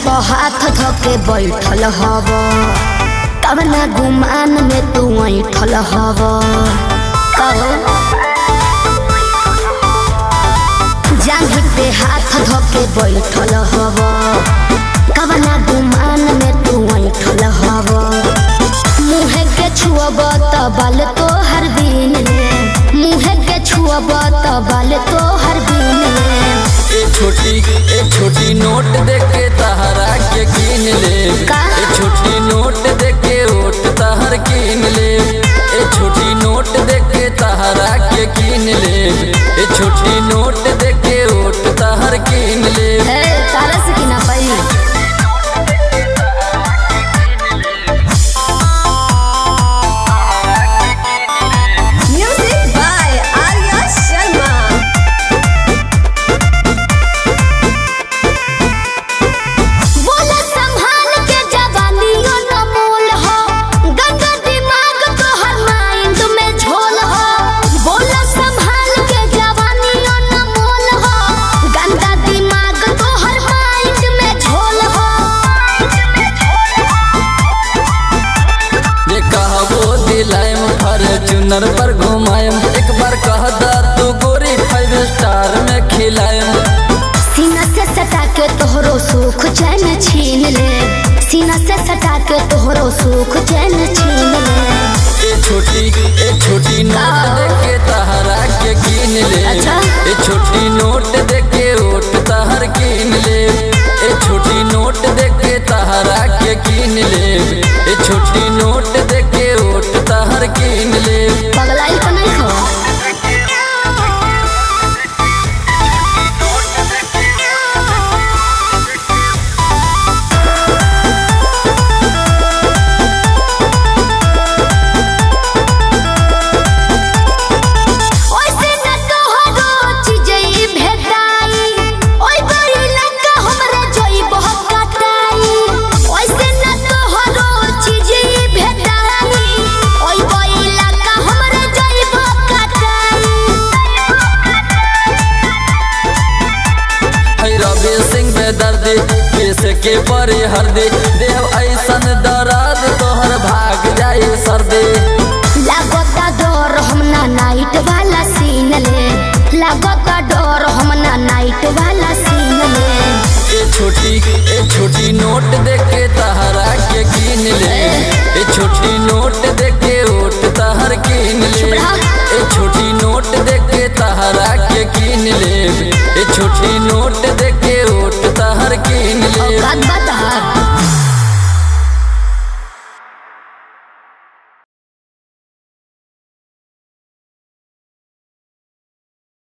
पर हाथ धके बैठल हव कवना गुमान में तू ऐठल हव कहो जांघी पे हाथ धके बैठल हव कवना गुमान में तू ऐठल हव मुँह के छुअब त बाल तो हर दिन ले मुँह के छुअब त बाल तो हर दिन ले ए छोटी ए छोटी नोट देके तहरा के कीन ले का? ए छोटी नोट देके ओट तहर कीन ले ए छोटी नोट देके तहरा के कीन ले ए छोटी नोट देके ओट तहर कीन ले हे तारा से की ना पाई Music by Arya Sharma. बोला संभाल के जवानियों न मोल हो गंदा दिमाग तो हर माइंड में झोल हो बोला संभाल के जवानियों न मोल हो गंदा दिमाग तो हर माइंड में झोल हो जे कहबो दिलायम फॉर्च्यूनर पर घुमायम एक बार कह दा तू गोरी फाइव स्टार में खिलायम सीना से सटा के तोहरो सुख चैन छीन ले सीना से सटा के तोहरो सुख चैन छीन ले ए छोटी ए छोटी नोट देके तहरा के कीन ले अच्छा। ए छोटी नोट देके ओट तहर कीन ले ए छोटी नोट देके तहरा के कीन ले ए छोटी नोट देके ओट तहर कीन ले पगलाई तो नहीं खो ओइसे न तोहरो चीजई भेटाई ओइ बड़ी लंका हमरा जोई बहुत कटाई ओइसे न तोहरो चीजई भेटाई ओइ बड़ी लंका हमरा जोई बहुत कटाई है रवि सिंह बेदर्दी केस के परे हरदी देव ऐसन दराद तोहर भाग जाई सर्दी लागता डर हमना नाइट वाला सीन ले लागता डर हमना नाइट वाला सीन ले ए छोटी ए छोटी नोट देके तहरा के कीन ले ए छोटी नोट